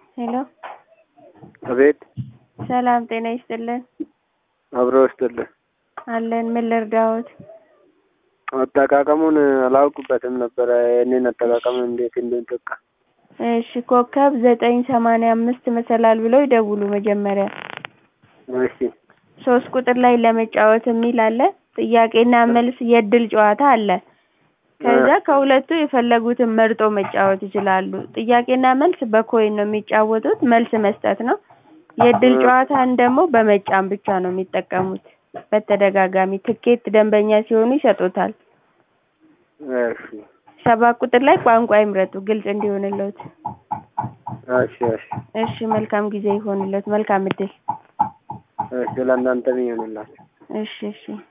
ሄሎ አቤት ሰላም ጤና ይስጥልን አብሮ ይስጥልን። አለን ምን ልርዳዎት? አጠቃቀሙን አላውቅበትም ነበረ። ይህንን አጠቃቀም እንዴት እንደሚጠቃ እሺ ኮከብ ዘጠኝ ሰማንያ አምስት መሰላል ብለው ይደውሉ መጀመሪያ እሺ ሶስት ቁጥር ላይ ለመጫወት የሚል አለ ጥያቄና መልስ የእድል ጨዋታ አለ ከዛ ከሁለቱ የፈለጉትን መርጦ መጫወት ይችላሉ ጥያቄና መልስ በኮይን ነው የሚጫወቱት መልስ መስጠት ነው የእድል ጨዋታን ደግሞ በመጫን ብቻ ነው የሚጠቀሙት በተደጋጋሚ ትኬት ደንበኛ ሲሆኑ ይሰጡታል እሺ ሰባት ቁጥር ላይ ቋንቋ ይምረጡ ግልጽ እንዲሆንልዎት እሺ እሺ እሺ መልካም ጊዜ ይሁንልዎት መልካም እድል እሺ ለእናንተም ይሁንላችሁ። እሺ እሺ